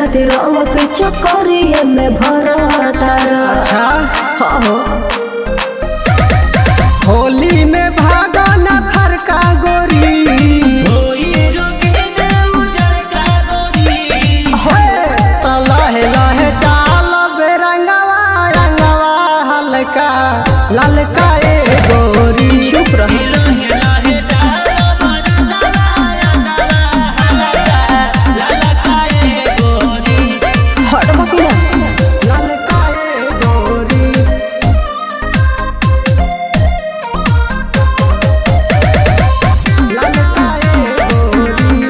खातिर रंग पे चक्करिए में भरा तारा अच्छा हो होली में भागो न फरका गोरी तो लहे लहे डाल बेरंगवा रंगवा हल्का ललका ए गोरी चुप रहो हट बकुला ललका ए गोरी ललका ए गोरी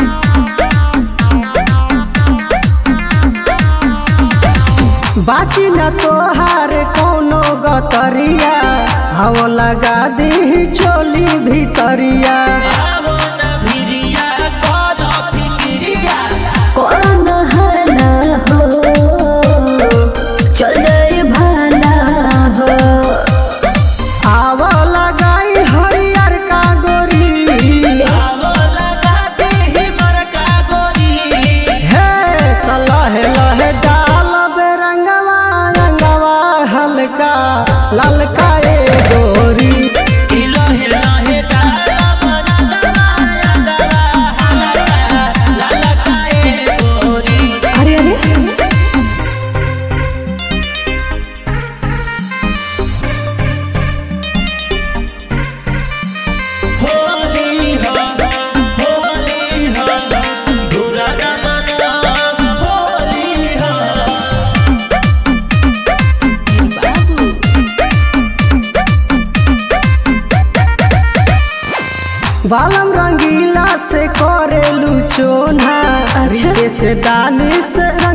बाची न तोहार कोनो गतरिया हव लगा दी चोली भीतरिया कौन हना हो चल जाए भाना हो आव लगाई हरियर का गोरी हे त लहे लहे डाल बेरंगवा रंगवा हल्का ललका ए गोरी अरे अरे बालम रंगीला से करेलू चोना अच्छा। से दानिश